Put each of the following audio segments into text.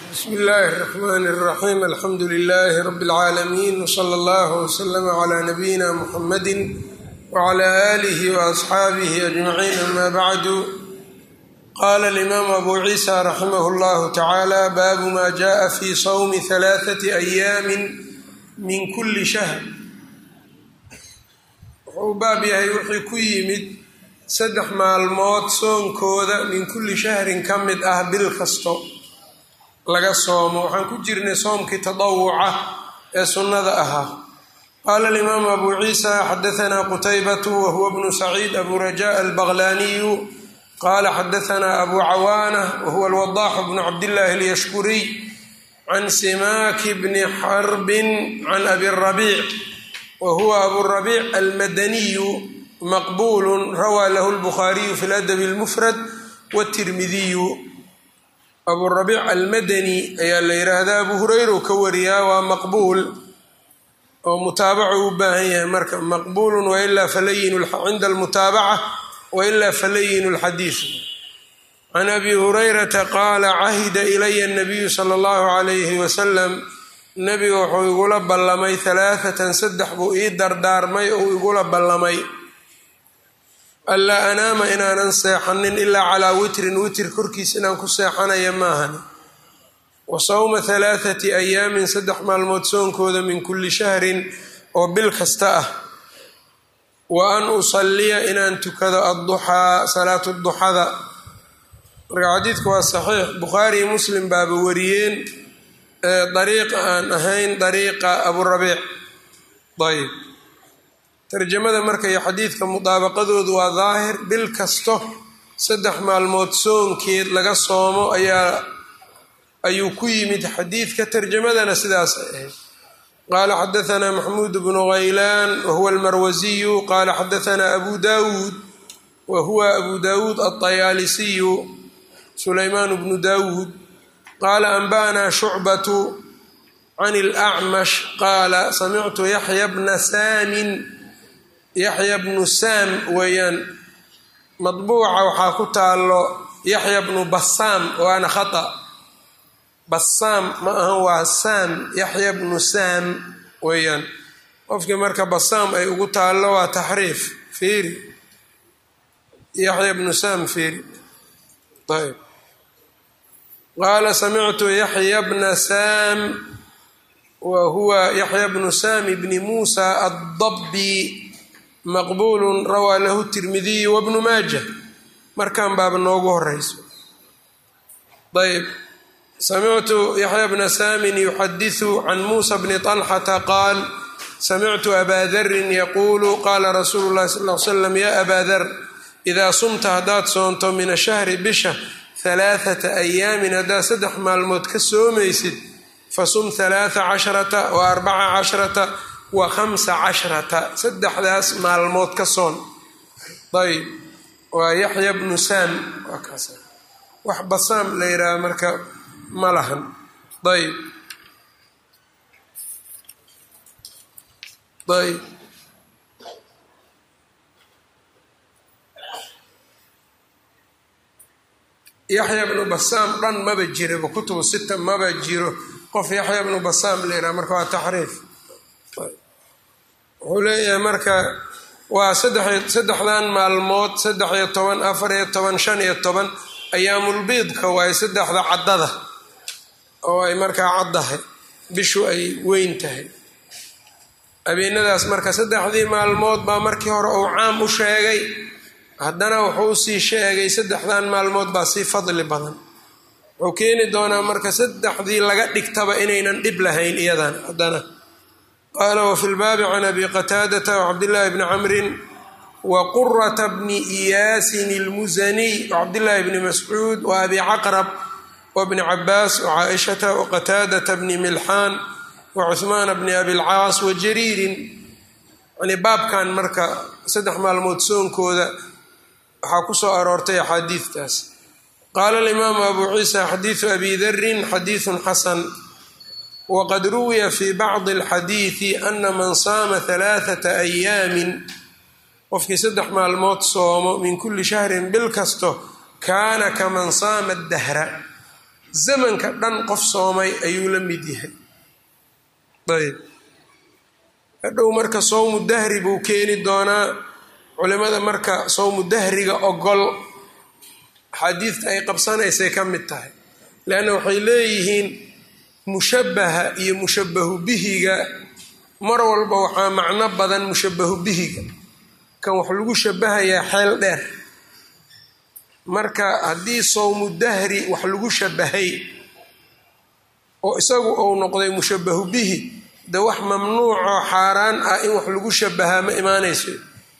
bsmi illaahi الرaxmn الraxim alxamdu لilaahi rab اlcaalamiin wslى اllah wslm clى nabiyina mxamadi wclى alih وaصxaabih ajmaciin ama bacdu qala اlimaamu abu ciisa raximah اllah tacala baabu ma jaءa fi sawmi ثalaaثaةi أyaami min kuli shahr wuxuu baab yahay wixii ku yimid saddex maalmood soonkooda min kulli shahrin ka mid ah bil kasto laga soomo waxaan ku jirnay soomkii tadawuca ee sunnada ahaa qaala alimaamu abu ciisa xadahanaa qutaybatu wa huwa bnu saciid abu raja albaqlaaniyu qaala xadahanaa abu cawaana wa huwa alwadaaxu bnu cabdillaahi alyashkuriy can simaaki bni xarbin can abi rabiic wa huwa abu rabiic almadaniyu maqbulu rawaa lahu lbukhaariyu fi ladabi اlmufrad wاtirmidiyu aburabiic almadani ayaa la yidhaahdaa abu hureyra u ka wariyaa waa maqbuul oo mutaabacu u baahan yahay marka maqbuulu wailaa falayin cinda almutaabaca wailaa falayinu lxadiid can abi hurayrata qaala cahida ilaya nabiyu sala allahu calayhi wasalam nabiga wuxuu igula ballamay halaaatan saddex buu ii dardaarmay ou igula ballamay anlaa anaama inaanan seexanin ilaa calaa witrin witr korkiis inaan ku seexanaya maahani wa sawma halaathati ayaamin saddex maalmood soonkooda min kulli shahrin oo bil kasta ah wa an usalliya inaan tukado adduxaa salaatu duxada marka xadiidku waa saxiix bukhaari iyo muslim baaba wariyeen dariiqa aan ahayn dariiqa aburabiic ayb tarjamada marka iyo xadiidka mudaabaqadoodu waa daahir bil kasto saddex maalmood soonkeed laga soomo ayaa ayuu ku yimid xadiidka tarjamadana sidaas ay ahayd qaala xadahanaa maxmuud bnu haylaan wa huwa almarwasiyu qaala xadahanaa abu dawuud wa huwa abu dawuud alطayaalisiyu sulaymaan bnu dawuud qaala anba'naa shucbatu can اlأcmash qaala samictu yaxya bna saamin yaxya bnu saam weeyaan madbuuca waxaa ku taalo yaxya bnu basaam waana khata basaam ma ahan waa saam yaxya bnu saam weeyaan qofkii marka basaam ay ugu taallo waa taxriif fiiri yaxya bnu saam fiiri ayb qaala samictu yaxya bna saam wa huwa yaxya bnu saam bni muusa addabbi maqbulu rawaa lahu tirmidiyu wabnu maaja markan baaba noogu horeyso ayb samictu yaxya bna saamin yuxadisu can muusa bni طalxata qaal samictu abaa darin yaquulu qaala rasuulu llahi sal l slam ya abaa dar idaa sumta haddaad soonto min ashahri bisha halaaثata ayaamin haddaad saddex maalmood ka soomaysid fasum halaaa casharata wa arbaca casharata wa khamsa cashrata saddexdaas maalmood ka soon ayb waa yaxya bnu saam waa kaas wax basaam la yidhaaha marka ma lahan ayb ayb yaxya bnu basaam dhan maba jiraba kutubu sita maba jiro qof yaxya bnu basaam la yidhaha marka waa taxriif wuxuu leeyahay marka waa saddexdan maalmood saddex iyo toban afar iyo toban shan iyo toban ayaamulbiidka waaye saddexda caddada oo ay markaa caddahay bishu ay weyn tahay habeenadaas marka saddexdii maalmood baa markii hore uu caam u sheegay haddana wuxuu usii sheegay saddexdan maalmood baa sii fadli badan wuxuu keeni doonaa marka saddexdii laga dhigtaba inaynan dhib lahayn iyadan haddana qaala wafi lbaabi can abi qataadata wcabdillaahi bni camrin wa qurata bni iyaasin ilmusaniy wcabdillaahi bni mascuud wa abi caqrab wabni cabaas wacaaishata waqataadata bni milxaan wacuhmaana bni abilcaas wajariirin yani baabkan marka saddex maalmood soonkooda waxaa ku soo aroortay axaadiidtaas qaala alimaamu abu ciisa xadiidu abi darin xadiidun xasan wqad ruwiya fi bacdi alxadiidi ana man saama halaaثata ayaamin qofkii saddex maalmood soomo min kulli shahrin bil kasto kaana kaman saama dahra zamanka dhan qof soomay ayuu la mid yahay ayb hadhow marka sowmu dahri buu keeni doonaa culimada marka sowmu dahriga ogol axaadiidta ay qabsanaysay ka mid tahay leanna waxay leeyihiin mushabbaha iyo mushabbahu bihiga mar walba waxaa macno badan mushabbahu bihiga kan wax lagu shabahayaa xeel dheer marka haddii sowmu dahri wax lagu shabahay oo isagu uu noqday mushabbahu bihi de wax mamnuucoo xaaraan ah in wax lagu shabahaa ma imaanayso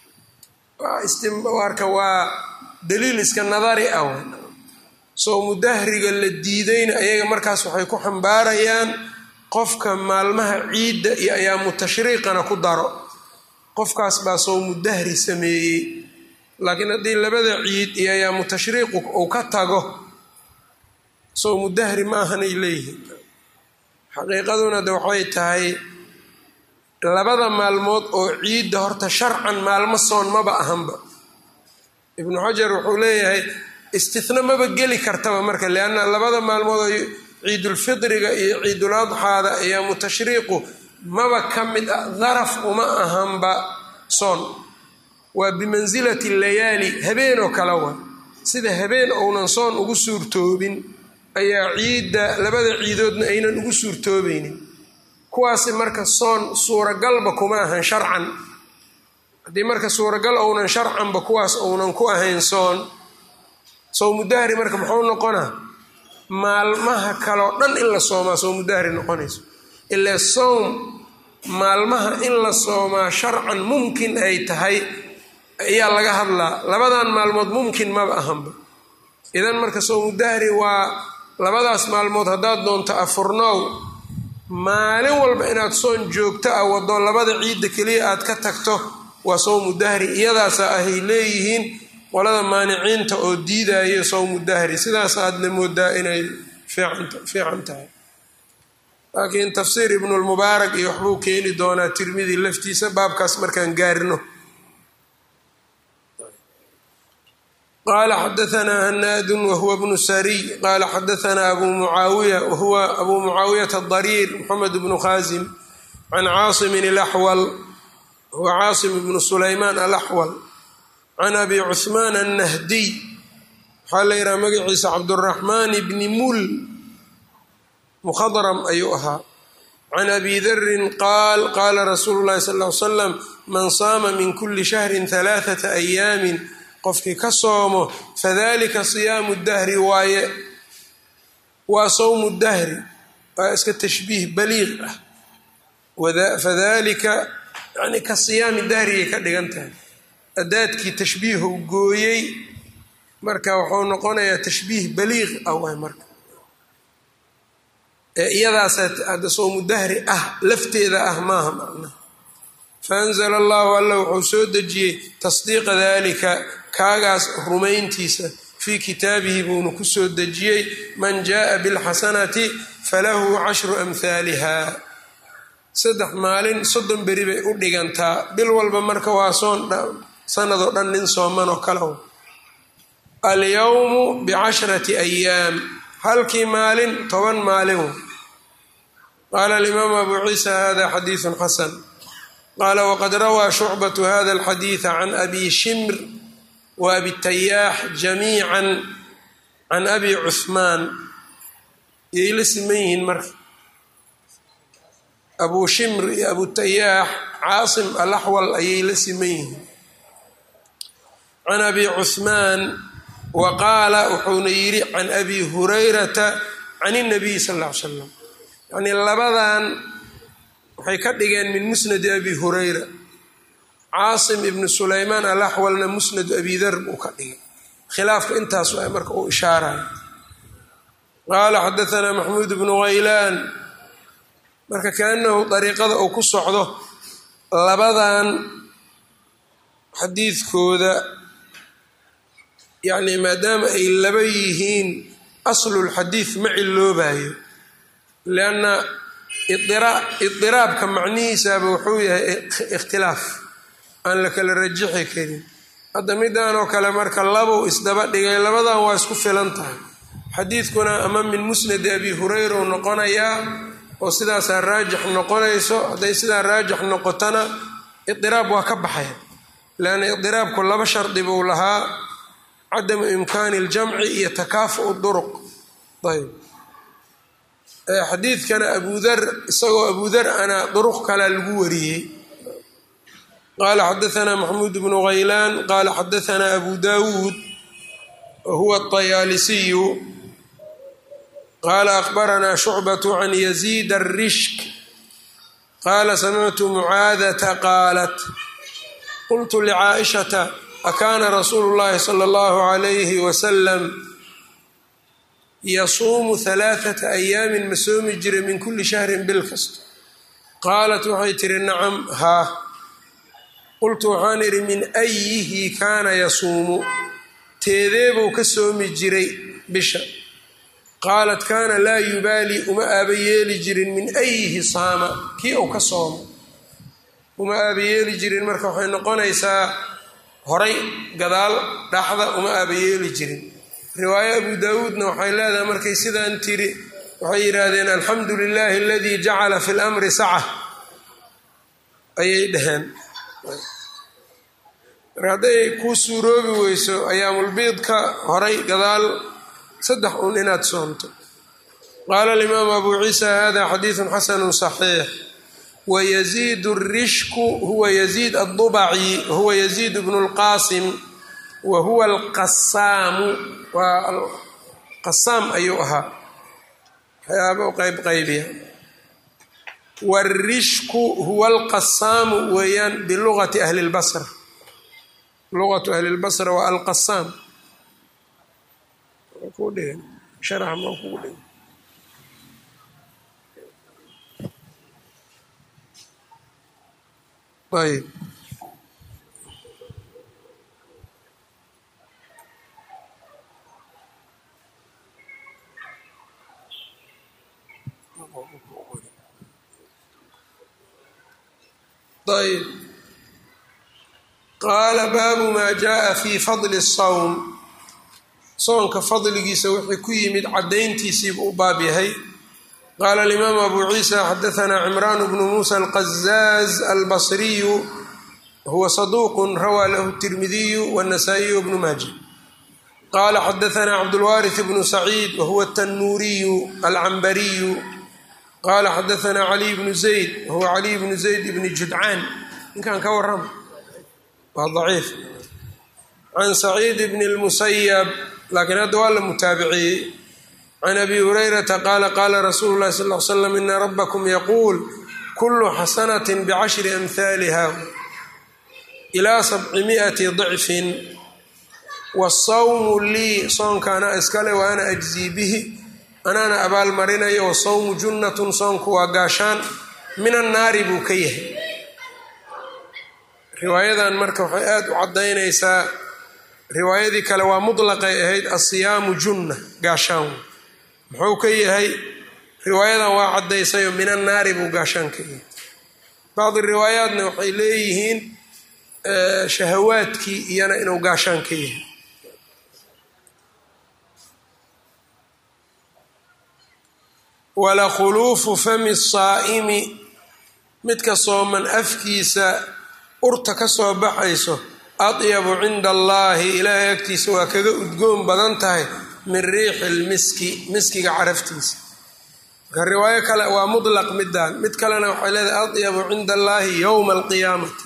marka waa daliil iska nadari ah sowmu dahriga la diidayna ayaga markaas waxay ku xambaarayaan qofka maalmaha ciidda iyo ayaamu tashriiqana ku daro qofkaas baa sowmu dahri sameeyey laakiin haddii labada ciid iyo ayaamu tashriiqu uu ka tago sowmu dahri ma ahanay leeyihiin xaqiiqaduna de waxay tahay labada maalmood oo ciidda horta sharcan maalmo soon maba ahanba ibnu xajar wuxuu leeyahay istihna maba geli kartaba marka lianna labada maalmood oo ciidulfidriga iyo ciidul adxaada ayaamu tashriiqu maba ka mid ah daraf uma ahanba soon waa bimansilati layaali habeen oo kale wa sida habeen ounan soon ugu suurtoobin ayaa ciidda labada ciidoodna aynan ugu suurtoobaynin kuwaasi marka soon suuragalba kuma ahan sharcan haddii marka suuragal ounan sharcanba kuwaas ounan ku ahayn soon sowmudahri marka muxuu noqonaa maalmaha kaleo dhan in la soomaa sowmudahri noqonayso ilaa sowm maalmaha in la soomaa sharcan mumkin ay tahay ayaa laga hadlaa labadan maalmood mumkin maba ahanba idan marka sowmudahri waa labadaas maalmood haddaad doonto afurnow maalin walba inaad soon joogto ah wado labada ciidda keliya aad ka tagto waa sowmu dahri iyadaasa ahay leeyihiin qolada maaniciinta oo diidayo sowmu dahri sidaas aadna moodaa inay fiican tahay laakiin tafsiir ibnulmubaarak iyo waxbuu keeni doonaa tirmidi laftiisa baabkaas markaan gaarino qala xadaanaa hanaadun wahuwa bnu sariy qala xadaanaa abu mucaawiya wahuwa abu mucaawiyata adariir moxamed bnu khaasim can caasimin alaxwal huwa caasim bnu sulaymaan alaxwal can abi cuhmaan annahdiy waxaa la yidhaha magaciisa cabduraxmaan bni mul mukhadram ayuu ahaa can abi darin qaal qaala rasuulu llahi sal ly slam man saama min kuli shahrin halaaثata ayaamin qofkii ka soomo fadalika siyaamu dahri waaye waa sowmu dahri waa iska tashbiih baliiq ah fadalika yani ka siyaami dahriyay ka dhigan tahay adaadkii tashbiihu gooyey marka wuxuu noqonayaa tashbiih baliiq ah waay marka ee iyadaas hadda sowmu dahri ah lafteeda ah maaha macnaha faanzla allahu alla wuxuu soo dejiyey tasdiiqa dalika kaagaas rumayntiisa fii kitaabihi buuna ku soo dejiyey man jaaa bilxasanati falahu cashru amhaaliha saddex maalin soddon beri bay u dhigantaa bil walba marka waa soon sanadoo dhan nin sooman oo kale alyowmu bicashrati ayaam halkii maalin toban maalin qaala alimaamu abu ciisa hada xadiidu xasan qaala waqad rawaa shucbatu hada alxadiida can abi shimr wa abi tayaax jamiica can abi cuhmaan yay la siman yihiin marka abu shimr iyo abu tayaax caasim alaxwal ayay la siman yihiin can abi cuhmaan wa qaala wuxuuna yidhi can abi hurayrata can اnabiy sal ll ly slam yacnii labadan waxay ka dhigeen min musnadi abi hurayra caasim ibnu sulaymaan alaxwalna musnadu abi dar buu ka dhigay khilaafka intaas waa marka uu ishaaraya qaala xadaanaa maxmuud bnu haylaan marka kaanahu dariiqada uu ku socdo labadan xadiidkooda yacni maadaama ay laba yihiin aslulxadiid ma ciloobayo lianna idiraabka macnihiisaaba wuxuu yahay ikhtilaaf aan la kala rajixi karin hadda midan oo kale marka labuu isdaba dhigay labadan waa isku filan tahay xadiidkuna ama min musnadi abi hurayra u noqonayaa oo sidaasaa raajix noqonayso hadday sidaa raajix noqotona idiraab waa ka baxaya leanna idiraabku laba shardi buu lahaa cadamu imkaani ljamci iyo takaafu'u duruq ayb xadiidkana abudar isagoo abudar ana duruq kalea lagu wariyey qaala xadaanaa maxamuud bnu haylaan qaala xadaanaa abu dawuud wahuwa aطayaalisiyu qaala akbaranaa shucbatu can yaziid arishk qaala samictu mucaadata qaalat qultu licaaishata akaana rasuulu llahi sala allahu alayhi wasalam yasuumu halaaثata ayaamin ma soomi jiray min kuli shahrin bil kasta qaalat waxay tihi nacam haa qultu waxaan idhi min ayihi kaana yasuumu teedeebuu ka soomi jiray bisha qaalat kaana laa yubaali uma aaba yeeli jirin min ayihi saama kii uu ka soomo uma aaba yeeli jirin marka waxay noqonaysaa horay gadaal dhaxda uma aaba yeeli jirin riwaayo abu daawuudna waxay leedahay markay sidaan tiri waxay yidhaahdeen alxamdu lilaahi aladii jacala fi lamri saca ayay dhaheen marka hadday kuu suuroobi weyso ayaamulbiidka horay gadaal saddex uun inaad soomto qaala alimaamu abu ciisa hada xadiidun xasanu saxiix wayaziid rishku huwa yaziid addubaci huwa yaziid bnu lqaasim wa huwa alqasaamu waa qasaam ayuu ahaa waxyaaba u qayb qaybiya wاrishku huwa alqasaamu weeyaan bilugati ahli اlbasra lugatu ahli اlbasra waa alqasaam sharax ma kugu dhig ayb ayb qaala baabu maa jaءa fi fadli الsawm soonka fadligiisa wixii ku yimid caddayntiisiibu u baab yahay qaala alimaamu abu ciisa xadaanaa cimraan bnu muusa alqazaaz albasriyu huwa saduuqu rawaa lahu tirmidiyu wاnasaa'iyu bnu maaja qaala xadaanaa cabdulwaariث bnu saciid wahuwa atanuuriyu alcambariyu qaala xadaanaa caliy bnu zayd wahuwa caliy bnu zayd bni judcaan ninkan ka warrama waa daciif can saciid bni اlmusayab laakiin hadda waa la mutaabiciyey can abi hurayrata qaala qaala rasuulu llahi sal l slam ina rabbakum yaquul kulu xasanati bicashri amhaaliha ilaa sabcimi'ati dicfin wasawmu lii soonkaana iskale wa ana ajzii bihi anaana abaalmarinayo wasawmu junnatun soonku waa gaashaan min annaari buu ka yahay riwaayadan marka waxay aada u caddaynaysaa riwaayadii kale waa mutlaqay ahayd asiyaamu junna gaashaan muxuu ka yahay riwaayadan waa caddaysayo min annaari buu gaashaan ka yahay bacdi riwaayaatna waxay leeyihiin shahawaadkii iyana inuu gaashaan ka yahay wala khuluufu fami saa'imi midka sooman afkiisa urta ka soo baxayso adyabu cinda allaahi ilaahay agtiisa waa kaga udgoon badan tahay min riixi lmiski miskiga caraftiisa marka riwaayo kale waa mutlaq midaan mid kalena waxay leedahay adyabu cinda allaahi yowma alqiyaamati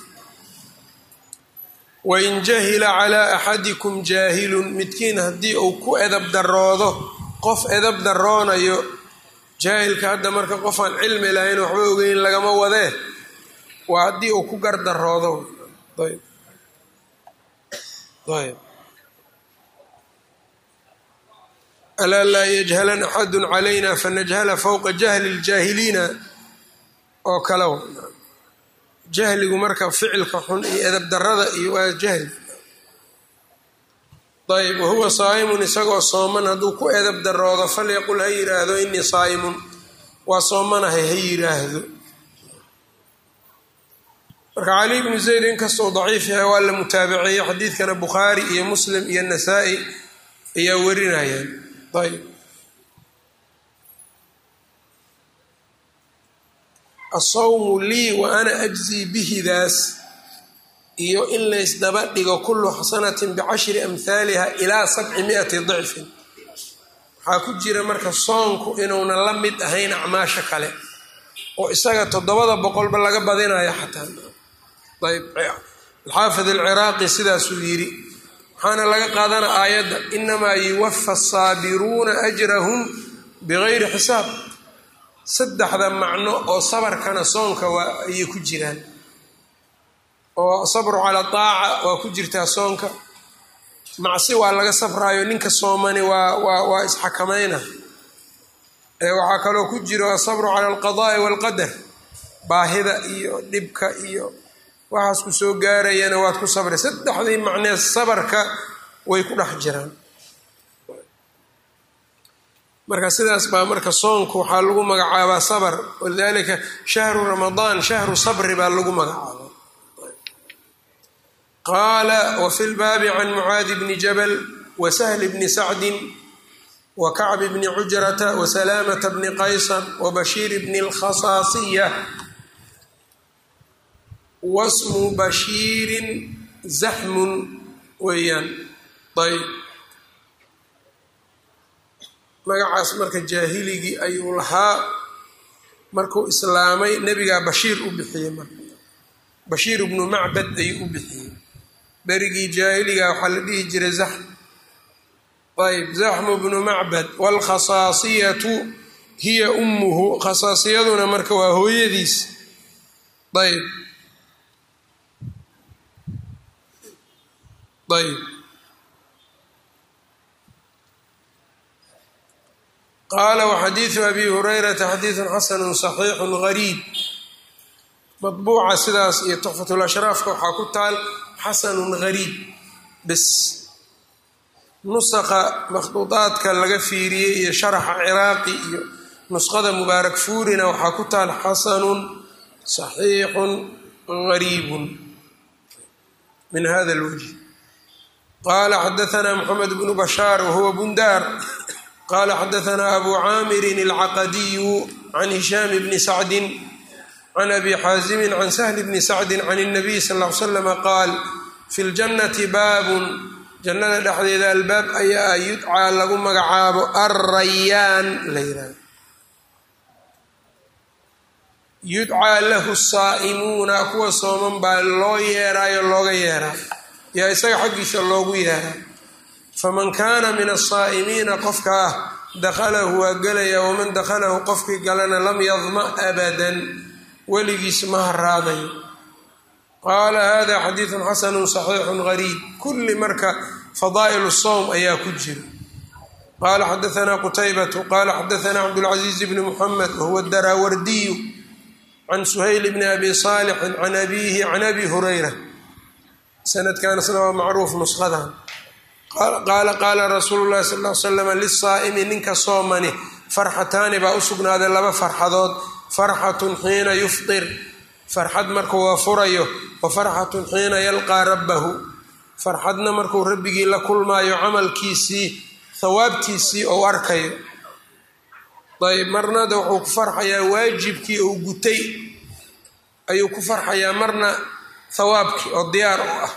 wain jahila calaa axadikum jaahilun midkiin haddii uu ku edab daroodo qof edab daroonayo jaahilka hadda marka qofaan cilmi lahayn waxba ogeyn lagama wadee waa haddii uu ku gardaroodo ayb ayb alaa laa yajhalan axadu calayna fanajhala fowqa jahli ljaahiliina oo kale jahligu marka ficilka xun iyo edab darada iyo waa jahli ayb wahuwa saa'imun isagoo sooman hadduu ku edab daroodo falyaqul ha yidhaahdo inii saa'imun waa soomanahay ha yidhaahdo marka cali bnu zayd inkastoo daciif yahay waa la mutaabaceeyey xadiidkana bukhaari iyo muslim iyo nasaa-i ayaa warinayaan ayb asawmu lii wa ana ajzii bihidaas iyo in laysdaba dhigo kullu xasanatin bicashri amhaaliha ilaa sabci miati dicfin waxaa ku jira marka soonku inuuna la mid ahayn acmaasha kale oo isaga toddobada boqolba laga badinayo xataa ayb alxaafid alciraaqi sidaasuu yidhi waxaana laga qaadana aayadda inamaa yuwafa asaabiruuna ajrahum bigayri xisaab saddexda macno oo sabarkana soonka waa ayay ku jiraan oo sabru calaa taaca waa ku jirtaa soonka macsi waa laga sabraayo ninka soomani waa waa waa isxakamayna waxaa kaloo ku jiro asabru cala alqadaai walqadar baahida iyo dhibka iyo waxaas ku soo gaarayana waad ku sabray saddexdii macnee sabarka way ku dhex jiraan marka sidaas baa marka soonku waxaa lagu magacaabaa sabr walidalika shahru ramadaan shahru sabri baa lagu magacaaba qaala wafi lbaabi can mucaadi bni jabal wasahli bni sacdin wakacbi bni cujrata wasalaamata bni qaysar wabashiir bni lkhasaasiya wasmu bashiirin zaxmun weeyaan ayb magacaas marka jaahiligii ayuu lahaa markuu islaamay nebigaa bashiir u bixiyey marka bashiir bnu macbad ayuu u bixiyey berigii jaahiliga waxaa la dhihi jiray zaxm ayb zaxmu bnu macbad waalkhasaasiyatu hiya ummuhu khasaasiyaduna marka waa hooyadiis ayb ayb qaala waxadiidu abi hurayrata xadiidun xasanu saxiixu gariib madbuuca sidaas iyo tuxfatulashraafka waxaa ku taal xasanun gariib bis nusaqa makhduudaadka laga fiiriyey iyo sharaxa ciraaqi iyo nusqada mubaarak fuurina waxaa ku taal xasanun saxiixun gariibun min hada lwajh qaala xadaanaa moxamed bnu bashaar wahuwa bundaar qaala xadaanaa abu caamirin alcaqadiyu can hishaam bni sacdin can abi xaasimin can sahli bni sacdin can اnabiy sal l l slama qaal fi ljannati baabun jannada dhexdeeda albaab ayaa yudcaa lagu magacaabo alrayaan la yidhahdo yudcaa lahu saa'imuuna kuwa sooman baa loo yeeraayo looga yeeraa yaa isaga xaggiisa loogu yeeraa faman kaana min asaa'imiina qofka ah dakhalahu waa gelaya waman dakhalahu qofkii galana lam yadma abadan weligiis ma haraadayo qaala hada xadiidun xasanun saxiixun gariib kulli marka fadaa'il sowm ayaa ku jira qaala xadaanaa qutaybatu qaala xadaanaa cabdulcaziiz bni muxamed wahuwa daraawardiyu can suhayl bni abi saalixin can abiihi can abi hurayra sanadkan isna waa macruuf nusqadan qaala qaala rasuulu llahi sal l slam lisaa'imi ninka soomani farxataani baa u sugnaaday laba farxadood farxatun xiina yufdir farxad markuu waa furayo wa farxatun xiina yalqaa rabbahu farxadna markuu rabbigii la kulmaayo camalkiisii hawaabtiisii ou arkayo ayb marnada wuxuu ku farxayaa waajibkii uu gutay ayuu ku farxayaa marna hawaabkii oo diyaar u ah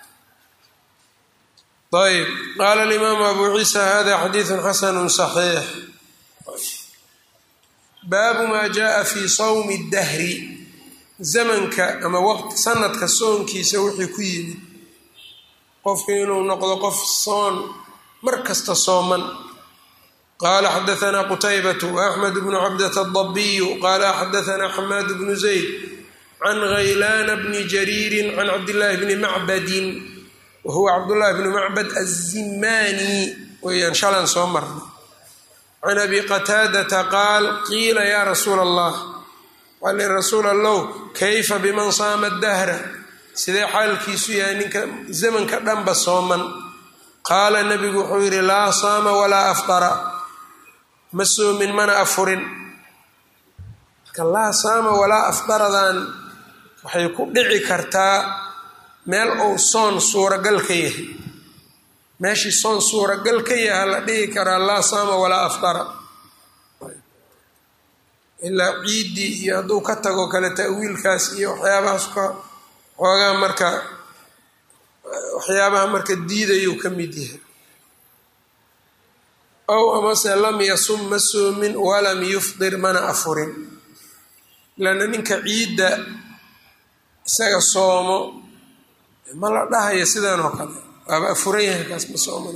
ayb qaala alimaamu abu ciisa hada xadiidun xasanu saxiix baabu maa jaaa fi sawmi dahri zamanka ama waqti sanadka soonkiisa wixii ku yimid qofku inuu noqdo qof soon mar kasta sooman qaala xadaanaa qutaybatu axmed bnu cabdata adabiyu qaala xadaanaa xamaad bnu zayd can haylaana bni jariirin can cabdillaahi bni macbadin wa huwa cabdullaahi bni macbad azimaani weyaan shalan soo marna can abi qataadata qaal qiila yaa rasuula allah waa li rasuul allow kayfa biman saama dahra sidee xaalkiisu yahay ninka zamanka dhanba sooman qaala nebigu wuxuu yidhi laa saama walaa afdara ma soomin mana afurin marka laa saama walaa afdaradan waxay ku dhici kartaa meel uu soon suuragal ka yahay meeshii soon suuragal ka yaha la dhihi karaa laa saama walaa afdara ilaa ciiddii iyo hadduu ka tago kale ta'wiilkaas iyo waxyaabahaas ka xoogaa marka waxyaabaha marka diidayuu ka mid yahay ow amase lam yasum ma soomin walam yufdir mana afurin lanna ninka ciidda isaga soomo ma la dhahayo sidan oo kale waaba afuran yahay kaas ma sooman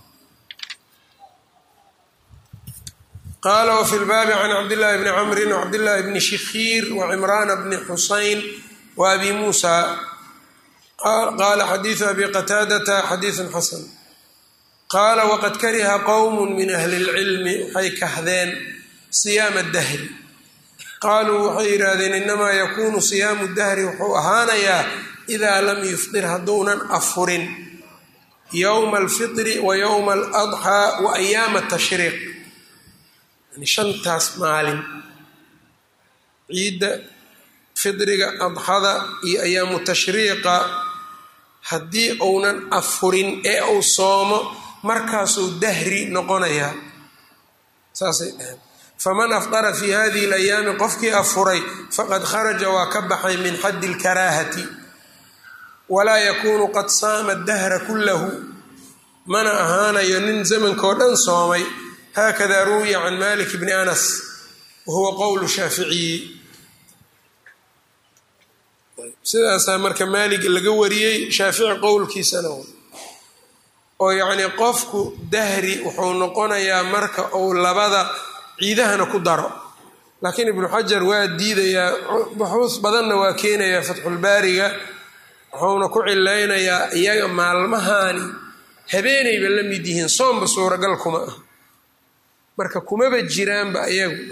qaala wfi lbaabi can cabdillaahi bni camrin wcabdillaahi bni shikhiir wacimraana bni xusayn waabi muusa qaala xadiidu abi qataadata xadiidun xasan qaala waqad kariha qowm min ahli اlcilmi waxay kahdeen siyaama dahri qaaluu waxay yidhaahdeen inamaa yakuunu siyaamu dahri wuxuu ahaanayaa idaa lam yufdir hadduunan afurin yowma alfitri wa yowma aladxaa wa ayaama tashriiq yani shantaas maalin ciidda fidriga adxada iyo ayaamu tashriiqa haddii uunan afurin ee uu soomo markaasuu dahri noqonayaa saasay dhaheen faman afdara fii hadihi alayaami qofkii afuray faqad kharaja waa ka baxay min xaddi alkaraahati walaa yakuunu qad saama dahra kullahu mana ahaanayo nin zamankao dhan soomay haakada ruwiya can malik bni anas wa huwa qowlu shaaficiyi sidaasaa marka maalig laga wariyey shaafici qowlkiisana oo yacnii qofku dahri wuxuu noqonayaa marka uu labada ciidahana ku daro laakiin ibnu xajar waa diidayaa buxuus badanna waa keenayaa fatxulbaariga wuxuuna ku cilaynayaa iyaga maalmahaani habeenayba la mid yihiin soomba suuragal kuma ah marka kumaba jiraanba iyagu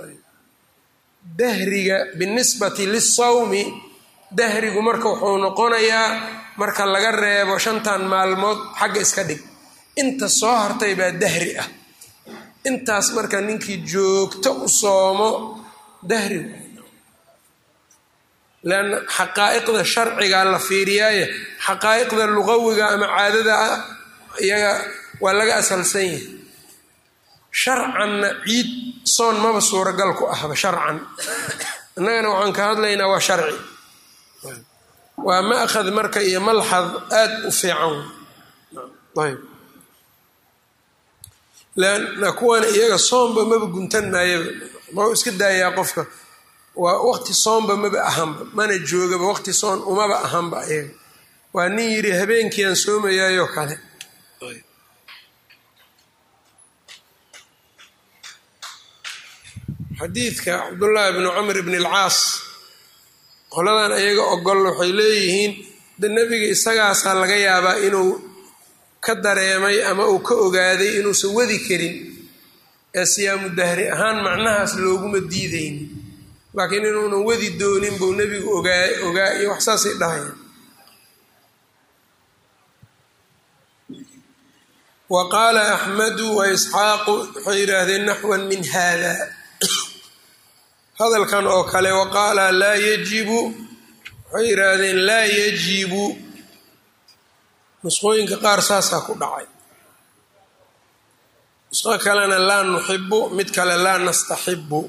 dahriga binisbati lisawmi dahrigu marka wuxuu noqonayaa marka laga reebo shantan maalmood xagga iska dhig inta soo hartay baa dahri ah intaas marka ninkii joogto u soomo dahri leanna xaqaa'iqda sharcigaa la fiiriyaaye xaqaa'iqda luqawiga ama caadada ah iyaga waa laga asalsan yahay sharcanna ciid soon maba suuragal ku ahba sharcan innagana waxaan ka hadlaynaa waa sharci waa ma'khad marka iyo malxad aad u fiican ayb leanna kuwana iyaga soomba maba guntan maayaba mau iska daayaa qofka waa waqti soomba maba ahanba mana joogaba waqti soon umaba ahanba iyaga waa nin yidhi habeenkiiaan soomayaayoo kale xadiidka cabdullaahi bnu camr bn alcaas qoladan iyaga ogol waxay leeyihiin de nebiga isagaasaa laga yaabaa inuu ka dareemay ama uu ka ogaaday inuusan wadi karin ee siyaamu dahri ahaan macnahaas looguma diidaynin laakiin inuunan wadi doonin buu nebigu ogaa ogaa iyo wax saasay dhahaya wa qaala axmedu wa isxaaqu waxay yidhaahdeen naxwan min hada hadalkan oo kale wa qaala laa yajibu waxay yidhaahdeen laa yajibu nusqooyinka qaar saasaa ku dhacay nusqo kalena laa nuxibu mid kale laa nastaxibu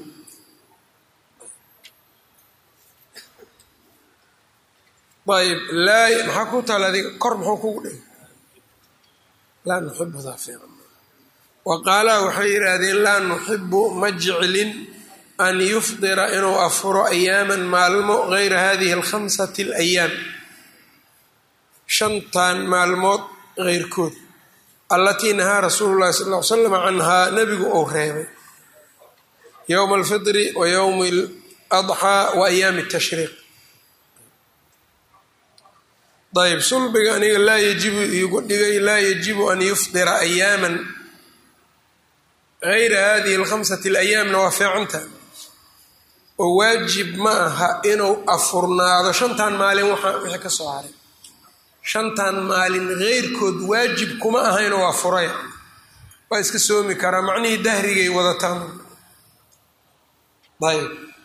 ayb laa maxaa ku taala adiga kor muxuu kugu dhigay laa nuxibudaa fiican wa qaalaa waxay yidhaahdeen laa nuxibu ma jeclin an yufdira inuu afuro ayaaman maalmo gayra hadihi alkhamsati alayaam shantan maalmood keyrkood allatii nahaa rasuulu llahi sal ll ly slam canhaa nebigu uu reebay yowma alfitri wa yowmi aladxaa wa ayaami tashriiq ayb sulbiga aniga laa yajibu iigu dhigay laa yajibu an yufdira ayaaman gayra hadihi alkhamsati alayaamna waa fiicanta oo waajib ma aha inuu afurnaado shantan maalin waxaa wixii ka soo haray shantan maalin keyrkood waajib kuma aha inuu afuray waa iska soomi karaa macnihii dahrigay wadataan ayb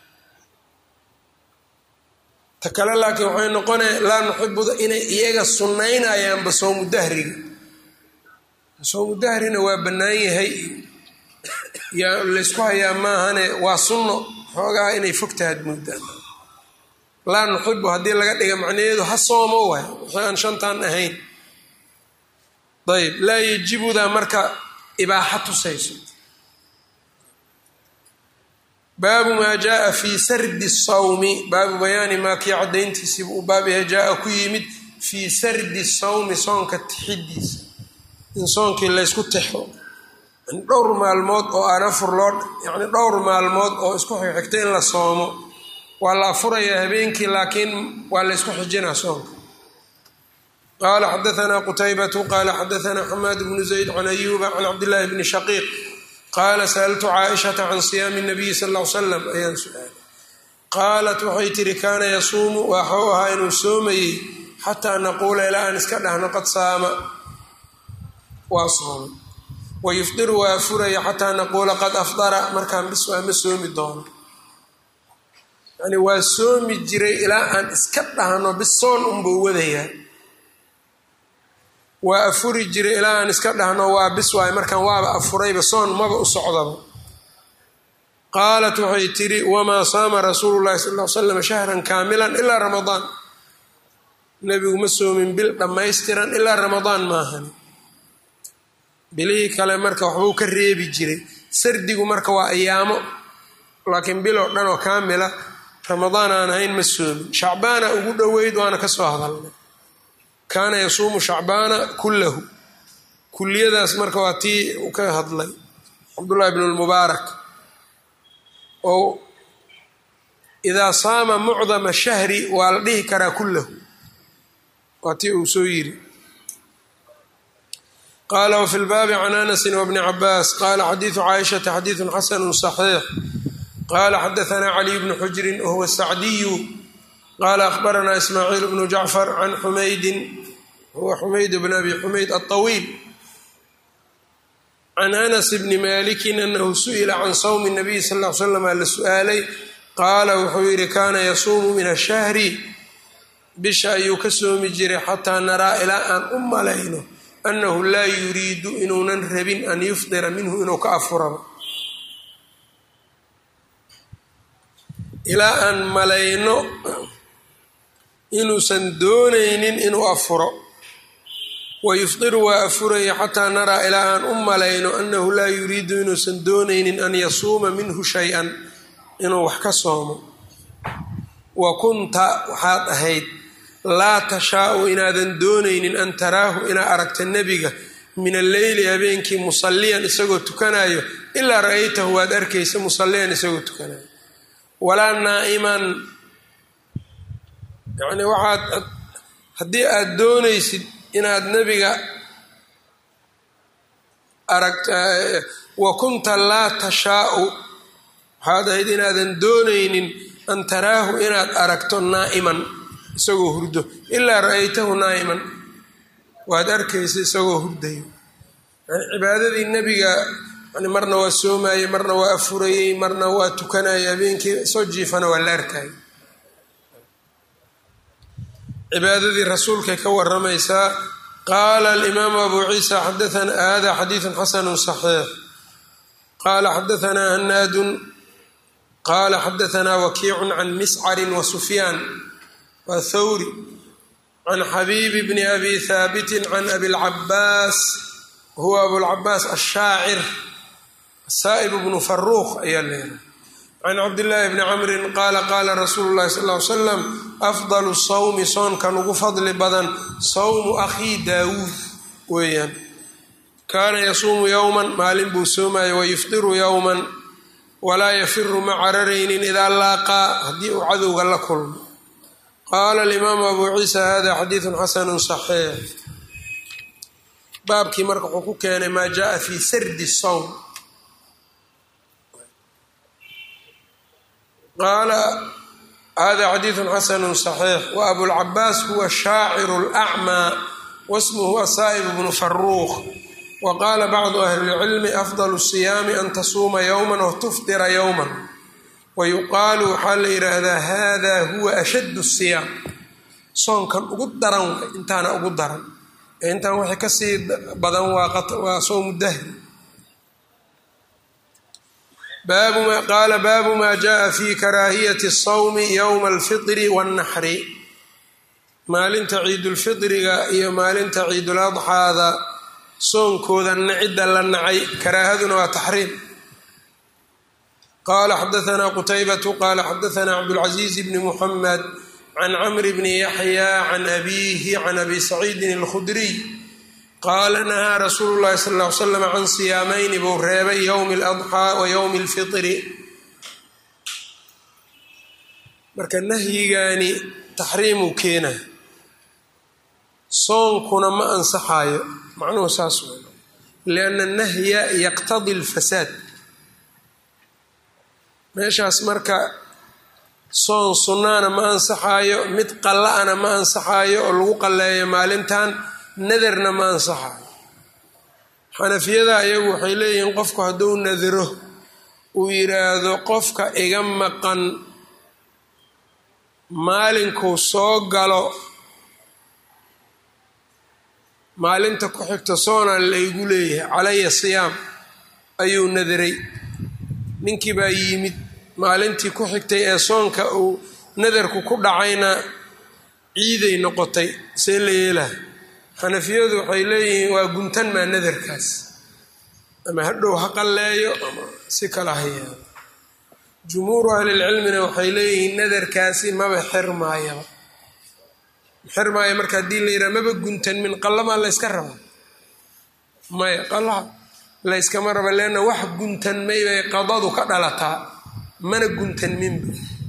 ta kale laakiin waxay noqonaya laa nuxibuda inay iyaga sunnaynayaanba soomu dahriga soomu dahrina waa bannaan yahay yaa laysku hayaa maahane waa sunno xoogaa inay fogtahaad moodaan laa nuxibu haddii laga dhiga macnaheedu ha soomo waay wixii aan shantan ahayn ayb laa yajibudaa marka ibaaxa tusayso baabu maa jaaa fii sardi sawmi baabu bayaani maa kii caddayntiisiiba uu baab yahay jaa ku yimid fii sardi sawmi soonka tixidiisa in soonkii laysku tixo yani dhowr maalmood oo aan afur loo yani dhowr maalmood oo isku xigxigta in la soomo waa la afurayaa habeenkii laakiin waa laysku xijinaa soonka qaala xadaanaa qutaybatu qaala xadaanaa xamaad bnu zayd can ayuuba can cabdillaahi bni shaqiiq qaala sa'altu caaishata can siyaami nabiyi sal l salam ayaan su-aalay qaalat waxay tihi kaana yasuumu waxuu ahaa inuu soomayey xataa naquula ilaa aan iska dhahno qad saama waa soomay wayufdiru waa afuraya xataa naquula qad afdara markaan bis waa ma soomi doono yani waa soomi jiray ilaa aan iska dhahno bis soon unbuu wadayaa waa afuri jiray ilaa aan iska dhahno waa bis waay markaan waaba afurayba soon maba u socdaba qaalat waxay tidhi wamaa saama rasuulu llahi sal l slam shahran kaamilan ilaa ramadaan nebigu ma soomin bil dhammaystiran ilaa ramadaan maahan bilihii kale marka waxbuu ka reebi jiray sardigu marka waa ayaamo laakiin bil oo dhan oo kaamila ramadaan aan ahayn ma soomin shacbaana ugu dhoweyd waana ka soo hadalnay kaana yasuumu shacbaana kullahu kuliyadaas marka waa tii uu ka hadlay cabdullahi bn lmubaarak oo idaa saama mucdama shahri waa la dhihi karaa kullahu waa tii uu soo yiri qaala wfi lbaabi can anasi wbni cabaas qaala xadiidu caaishata xadiidu xasanu صaxiix qaala xadaanaa caliy bnu xujrin wahuwa sacdiyu qaala ahbaranaa ismaaciil bnu jacfar can xumaydin huwa xumayd bn abi xumayd aطawiil can anas bni malikin anahu su'ila can sawmi nabiy sal l slam la su-aalay qaala wuxuu yihi kaana yasuumu min ashahri bisha ayuu ka soomi jiray xataa naraa ilaa aan u malayno annahu laa yuriidu inuunan rabin an yufdira minhu inuu ka afuraba ilaa aan malayno inuusan doonaynin inuu afuro wayufdiru waa afuraya xataa naraa ilaa aan u malayno annahu laa yuriidu inuusan doonaynin an yasuuma minhu shay-an inuu wax ka soomo wa kunta waxaad ahayd laa tashaau inaadan doonaynin an taraahu inaa aragta nebiga min alleyli habeenkii musalliyan isagoo tukanayo ilaa ra-aytahu waad arkaysa musalliyan isagoo tukanayo walaa naa'iman yacni waxaad haddii aad doonaysid inaad nebiga aragta wa kunta laa tashaau waxaad ahayd inaadan doonaynin an taraahu inaad aragto naa'iman isagoo hurdo ilaa ra-aytahu naa'iman waad arkaysa isagoo hurdayo yani cibaadadii nebiga yani marna waa soomayey marna waa afurayey marna waa tukanayay habeenkii soo jiifana waa la arkayay cibaadadii rasuulkay ka waramaysaa qaala alimaamu abu ciisa xadaana hada xadiidu xasanu صaxiix qaala xadaanaa hanaadun qaala xadaanaa wakiicu can miscarin wa sufyaan waa thawri can xabiibi bni abi haabitin can abilcabaas huwa abulcabaas ashaacir saa'ib bnu faruuq ayaa leedahay can cabdillaahi bni camrin qaala qaala rasuulu llahi sal ly slam afdalu sawmi soonkan ugu fadli badan sawmu akhii daawuud weeyaan kaana yasuumu yowman maalin buu soomaya wayufdiru yowman walaa yafiru ma cararaynin idaa laaqaa haddii uu cadowga la kulmo qaala alimaamu abu ciisa hada xadiidun xasanu صaxiix baabkii marka wuxuu ku keenay maa jaءa fi sardi sawm qaala hada xadiidu xasanu صaxiix wa abulcabaas huwa shaaciru اlأcmaa wasmuhu asaa'ib bnu faruuq wa qaala bacdu ahli اlcilmi afdal الsiyaami an tasuuma yowma watufdira yowma wayuqaalu waxaa la yidhaahdaa hada huwa ashaddu siyaam soonkan ugu daran way intaana ugu daran ee intaan wixii kasii badan waa soomu dahri qaala baabu ma jaءa fi karaahiyati الsawmi ywma اlfiطri wالnaxri maalinta ciidulfiطriga iyo maalinta ciiduladxaada soonkooda nacidda la nacay karaahaduna waa taxriim qala xadaثna qutaybatu qala xadaثna cabdالcaزiiz bni mxamed can cmr bni yaxya can abihi can abi saciidin اlkhudriy qaala nahaa rasuulu llahi sal ll ly slam can siyaamayni buu reebay yowmi اladxaa wa yowmi اlfitri marka nahyigaani taxriimuu keena soonkuna ma ansaxaayo macnuhu saas wey lianna nahya yaqtadi اlfasaad meeshaas marka soon sunnaana ma ansaxaayo mid qalla-ana ma ansaxaayo oo lagu qalleeyo maalintan nadarna ma ansaxaayo xanafiyada ayagu waxay leeyihiin qofku hadduu nadro uu yidhaahdo qofka iga maqan maalinkuu soo galo maalinta ku xigta soona laygu leeyahay calaya siyaam ayuu nadray ninkii baa yimid maalintii ku xigtay ee soonka uu nadarku ku dhacayna ciiday noqotay see la yeelaha xanafiyadu waxay leeyihiin waa guntan maa nadarkaas ama hadhow ha qalleeyo ama si kala hayaado jumhuuru ahlilcilmina waxay leeyihiin nadarkaasi maba xirmaayaba xirmaaya marka haddii la yidhaha maba guntan min qallamaa la yska raba maya qallaha la yskama raba leanna wax guntanmay bay qadadu ka dhalataa mana guntanminba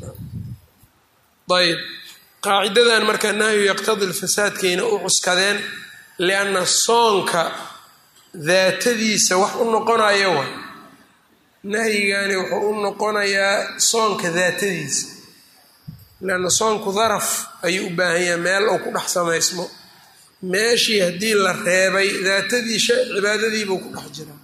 ayb qaacidadan marka nahyu yaqtadi lfasaadkayna u cuskadeen lianna soonka daatadiisa wax u noqonaya way nahyigani wuxuu u noqonayaa soonka daatadiisa lianna soonku daraf ayuu u baahan yahay meel uu ku dhex samaysmo meeshii haddii la reebay daatadii cibaadadiibuu ku dhex jiraa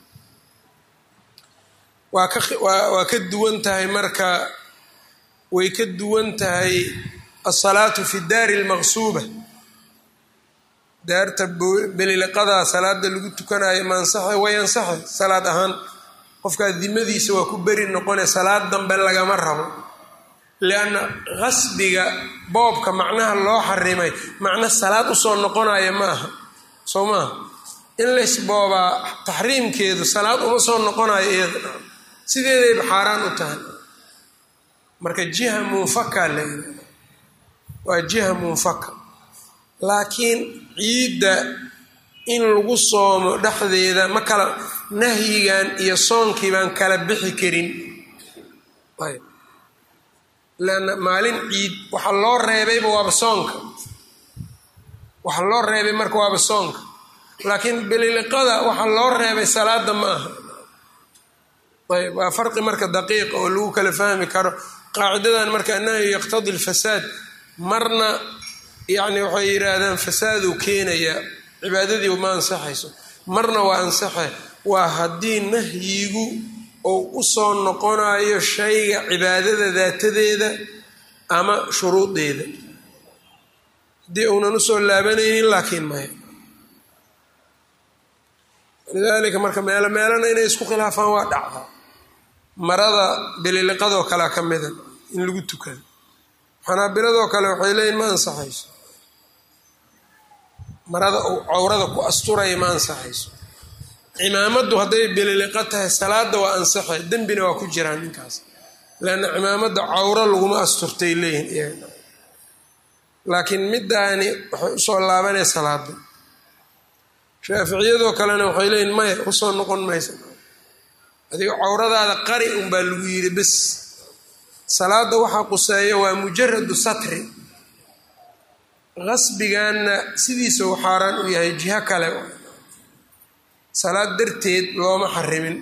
waa ka waa ka duwan tahay marka way ka duwan tahay asalaatu fi daari almaqsuuba daarta beliliqadaa salaada lagu tukanayo ma ansaxa way ansaxay salaad ahaan qofkaa dimadiisa waa ku beri noqone salaad dambe lagama rabo lianna qasbiga boobka macnaha loo xarimay macno salaad usoo noqonaya ma aha soo maaha in laysboobaa taxriimkeedu salaad uma soo noqonayo iyada sideedayba xaaraan u tahay marka jiha munfaka la yidhahda waa jiha munfaka laakiin ciidda in lagu soomo dhexdeeda ma kala nahyigan iyo soonkii baan kala bixi karin ayb leanna maalin ciid waxaa loo reebayba waaba soonka waxaa loo reebay marka waaba soonka laakiin beliliqada waxaa loo reebay salaada ma aha ayb waa farqi marka daqiiqa oo lagu kala fahmi karo qaacidadan marka annahyu yaqtadi lfasaad marna yacni waxay yidhaahdaan fasaaduu keenayaa cibaadadii ma ansaxayso marna waa ansaxe waa haddii nahyigu ou u soo noqonayo shayga cibaadada daatadeeda ama shuruudeeda haddii uunan usoo laabanaynin laakiin maya lidaalika marka meelo meelana inay isku khilaafaan waa dhacdaa marada beliliqadoo kalea ka mida in lagu tukado xanaabiladoo kale waxay leeyihin ma ansaxayso marada uu cawrada ku asturaya ma ansaxayso cimaamaddu hadday beliliqa tahay salaada waa ansaxay dembina waa ku jiraan ninkaas leanna cimaamadda cawro laguma asturtay leeyihin laakiin middaani waxay usoo laabanaya salaada shaaficiyadoo kalena waxay leeyihin maya usoo noqon maysa adiga cawradaada qari unbaa lagu yidhi bes salaada waxaa quseeya waa mujaradu satri qasbigaanna sidiisa uu xaaraan u yahay jiho kale salaad darteed looma xarimin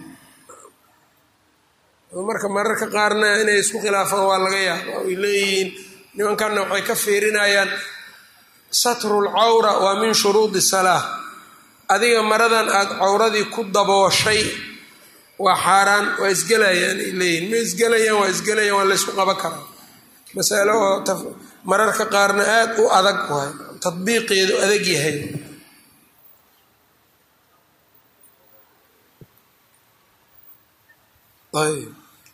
marka mararka qaarna inay isku khilaafaan waa laga yaaba ay leeyihiin nimankanna waxay ka fiirinayaan satrul cawra waa min shuruudi salaa adiga maradan aada cawradii ku dabooshay waa xaaraan waa isgelayaan ay leeyihin ma isgelayaan waa isgelayaan waa laysku qaban karaa masalo oo mararka qaarna aada u adag waay tadbiiqeedu adag yahay ayb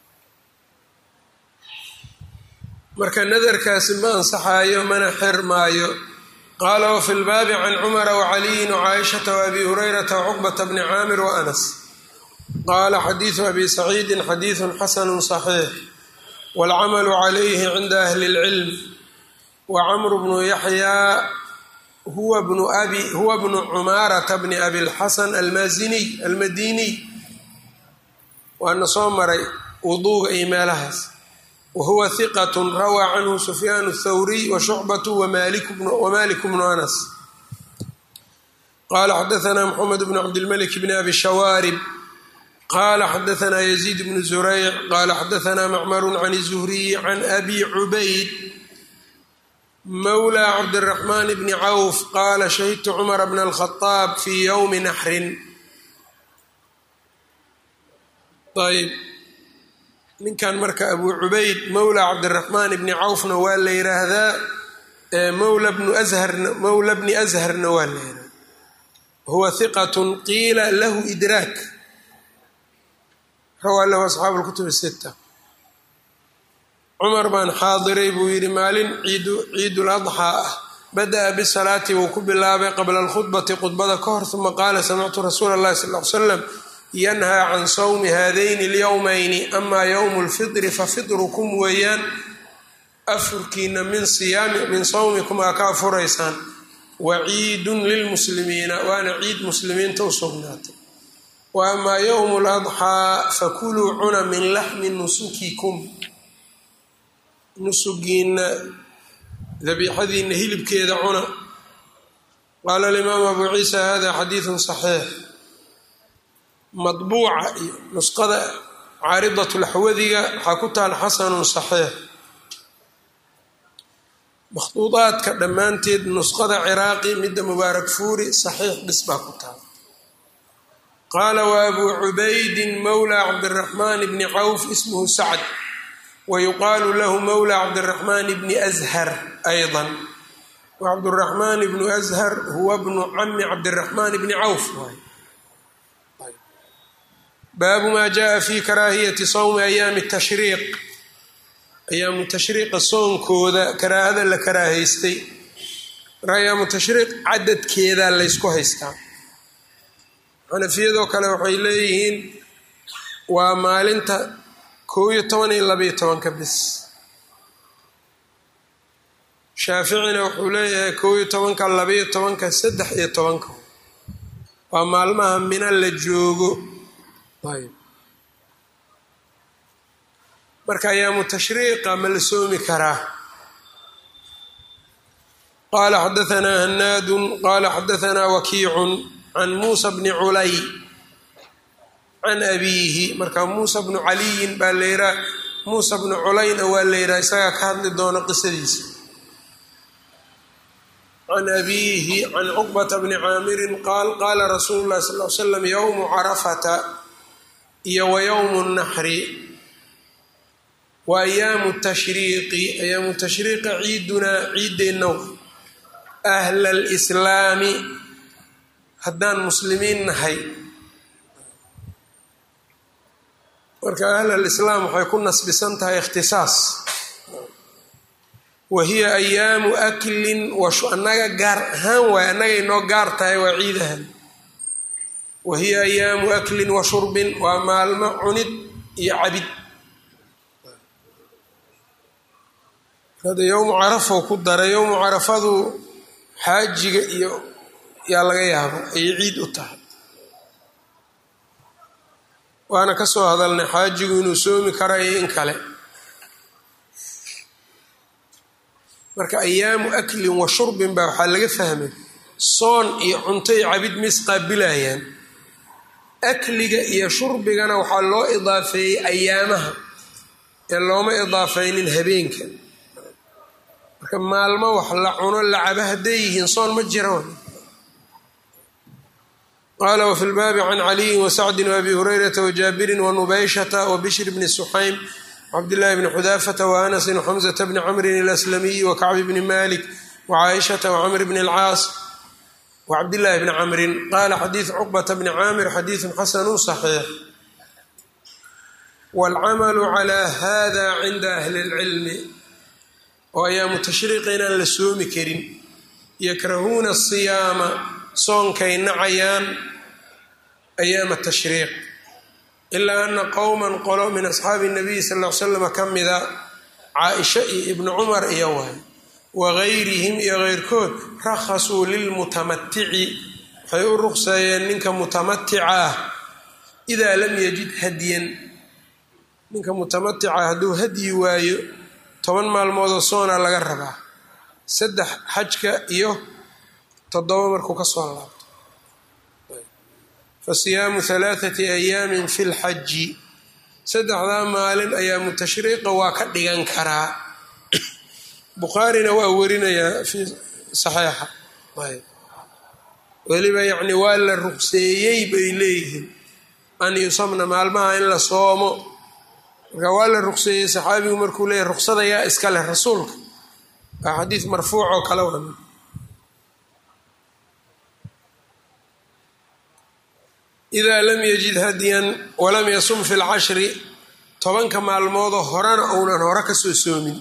marka nadarkaasi ma ansaxaayo mana xir maayo qaala wafi lbaabi can cumara wacaliyin wcaaishata waabi hurayrata wacuqbata bni caamir waanas qaala xadiidu abi saciidin xadiidun xasanu صaxiix wاlcamalu calayhi cinda ahli اlcilm wacamru bnu yaxyaa huwa bnu abi huwa bnu cumaarata bni abi lxasan almaaziniy almadiniy waana soo maray wuduuga iyo meelahaas wahuwa hiqat rawaa canhu sufyaan اthawriy washucbatu wamalik bnu anas qala xadaana mxamed bn cabdilmalik bni abi shawaarib qala xadaana yaziid bnu zurayc qala xadaana macmaru can الzuhriyi can abi cubayd mawla cabdiraxmaan bni cawf qaala shahidtu cumara bna alkhadaab fii yowmi naxrin ayb ninkan marka abu cubayd mawla cabdiraxmaan bni cawfna waa la yiraahdaa mawla bnu asharna mawla bni asharna waa la yihahdaa huwa hiqat qiila lahu idraak rawaa lahu asxaabu lkutub sita cumar baan xaadiray buu yidhi maalin ciidul adxaa ah bada-a bisalaati wuu ku bilaabay qabla alkhudbati khudbada ka hor uma qaala samictu rasuula allahi sal l slam yanhaa can sawmi haadayni alyowmayni amaa yowmu lfitri fafitrukum weeyaan afurkiina min siyaami min sawmikum aa ka afuraysaan wa ciidun lilmuslimiina waana ciid muslimiinta u sugnaatay wa amaa yowmu ladxaa fakuluu cuna min laxmi nusukikum nusugiina dabiixadiina hilibkeeda cuna qaala alimaamu abu ciisa hada xadiidun saxiix madbuuca iyo nusqada caaridatlaxwadiga waxaa ku taal xasanun saxiix makhduudaadka dhammaanteed nusqada ciraaqi midda mubaarak fuuri saxiix dhis baa ku taal qaala wa abuu cubaydin mawla cabdiraxmaan bni cawf ismuhu sacd wayuqaalu lahu mawla cabdiraxmaan bni ashar ayضa wacabduraxmaan bnu ashar huwa bnu cami cabdiraxmaan bni cawf baabu maa jaءa fi karaahiyati sawmi ayaami tashriiq ayaamu tashriiqa soonkooda karaahada la karaahaystay marka ayaamu tashriiq cadadkeedaa laysku haystaa xanafiyadoo kale waxay leeyihiin waa maalinta kow iyo toban iyo labaiyo tobanka bis shaaficina wuxuu leeyahay kow iyo tobanka labaiyo tobanka saddex iyo tobanka waa maalmaha mina la joogo ayb marka ayaamu tashriiqa ma la soomi karaa qaala xadaanaa hanaadun qaala xadaanaa wakiicun can muusa bni culay can abiihi marka muusa bnu caliyin baa la yihaa muusa bnu culayna waa la yihaha isagaa ka hadli doona qisadiisa can abiihi can cuqbata bni caamirin qaal qaala rasuulu llahi sal l slam yowmu carafata iyo wa yowmu naxri wa ayaamu tashriiqi ayaamu tashriiqi ciidunaa ciideenna ahla alislaami haddaan muslimiin nahay marka ahl alislaam waxay ku nasbisan tahay ikhtisaas wa hiya ayaamu aklin annaga gaar ahaan waay annagay noo gaar tahay waa ciidahan wa hiya ayaamu aklin wa shurbin waa maalmo cunid iyo cabid hada yowmu carafou ku daray yowmu carafadu xaajiga iyo yaa laga yaabo ayay ciid u tahay waana ka soo hadalnay xaajigu inuu soomi kara iyo in kale marka ayaamu aklin wa shurbin baa waxaa laga fahmay soon iyo cunto iyo cabid ma isqaabilayaan akliga iyo shurbigana waxaa loo idaafeeyey ayaamaha ee looma idaafaynin habeenka marka maalmo wax la cuno la cabo hadday yihiin soon ma jira qala wfi lbaabi can caliyin wasacdin waabi hurayrata wajaabirin wanubayshata wabishr bni suxaym wcabdillahi bni xudaafata waanasin wxamzata bni camrin alaslamiyi wakacbi bni malik wcaaishata wcamr bni alcaas wcabdillahi bni camrin qala xadiidu cuqbata bni caamir xadiidu xasanu صaxiix wاlcamalu cla hada cinda ahli اlcilmi oo ayaamu tashriiqa inaan la soomi karin yakrahuuna asiyaama soonkay nacayaan ayaama tashriiq ilaa ana qowman qolo min asxaabi nabiyi sal l slam ka mida caaisha iyo ibnu cumar iyo waay wagayrihim iyo keyrkood rakhasuu lilmutamatici waxay u ruqseeyeen ninka mutamatica ah idaa lam yajid hadyan ninka mutamatica hadduu hadyi waayo toban maalmoodoo soona laga rabaa saddex xajka iyo toddoba markuu ka soo laabto fa siyaamu halaathati ayaamin fi lxaji saddexdaa maalin ayaamu tashriiqa waa ka dhigan karaa bukhaarina waa warinayaa fi saxiixa weliba yacni waa la ruqseeyey bay leeyihiin an yusamna maalmaha in la soomo marka waa la ruqseeyey saxaabigu markuu leeyahy ruqsada yaa iska leh rasuulka waa xadiis marfuuc oo kale wan idaa lam yajid hadyan walam yasum fi lcashri tobanka maalmoodoo horena uunan hore kasoo soomin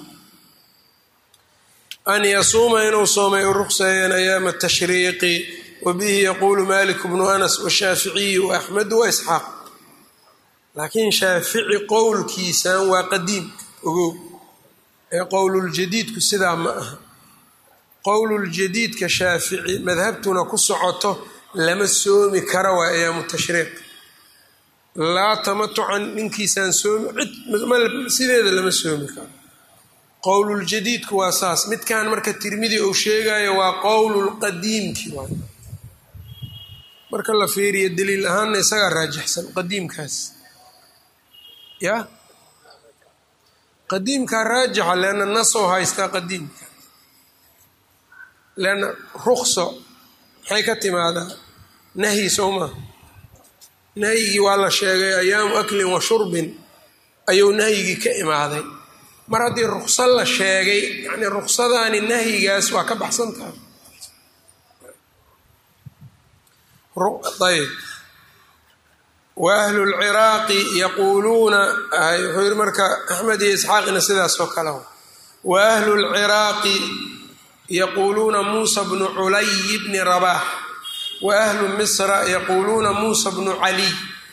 an yasuuma inuu soomay u ruqseeyeen ayaama tashriiqi wa bihi yaquulu malik bnu anas washaaficiyi waaxmedu wa isxaaq laakiin shaafici qowlkiisan waa qadiim ogow ee qowluljadiidku sidaa ma aha qowluljadiidka shaafici madhabtuna ku socoto lama soomi kara waa ayaamu tashriiq laa tamatucan ninkiisaan soomi cid sideeda lama soomi karo qowluljadiidku waa saas midkan marka tirmidi uu sheegayo waa qowlulqadiimki waay marka la fiiriyo daliil ahaanna isagaa raajixsan qadiimkaas ya qadiimkaa raajixa leanna nasoo haystaa qadiimka leanna rukso maxay ka timaadaa nahyi soo maa nahyigii waa la sheegay ayaamu aklin wa shurbin ayuu nahyigii ka imaaday mar haddii rukso la sheegay yacni ruksadaani nahyigaas waa ka baxsan tahay ayb wa ahlu lciraaqi yaquuluuna wuxuu yihi marka axmed iyo isxaaqina sidaas oo kale wa ahlu lciraaqi yaquuluuna muusa bnu culay bni rabax wa ahlu misra yaquuluuna muusa bnu caliy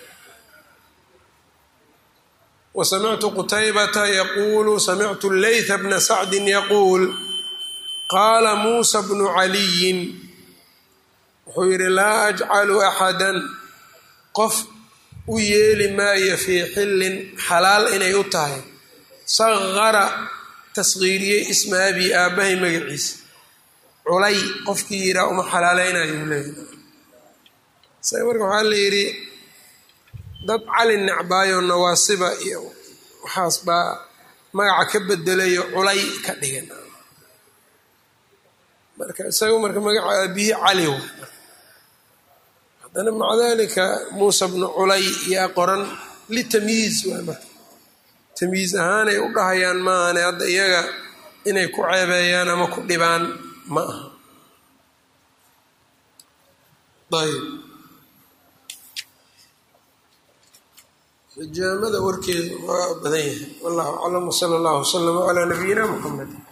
wa samictu qutaybata yaquulu samictu leytha bna sacdin yaquul qaala muusa bnu caliyin wuxuu yidhi laa ajcalu axadan qof u yeeli maayo fii xillin xalaal inay u tahay saqara tasqiiriyey isma abi aabbahay magaciisa culay qofkii yidhaa uma xalaaleynayo leeyahy isaga marka waxaa la yidhi dad cali necbaayo nawaasiba iyo waxaas baa magaca ka bedelayo culay ka dhigan marka isaga marka magaca aabihii cali wa haddana maca dalika muusa bnu culay yaa qoran litamyiiz waa marka tamyiiz ahaanay u dhahayaan maahane hadda iyaga inay ku ceebeeyaan ama ku dhibaan ma aha ayb xijaamada warkeedu waa badan yahay wallahu aclam wsala allahu waslama calaa nabiyina muxamed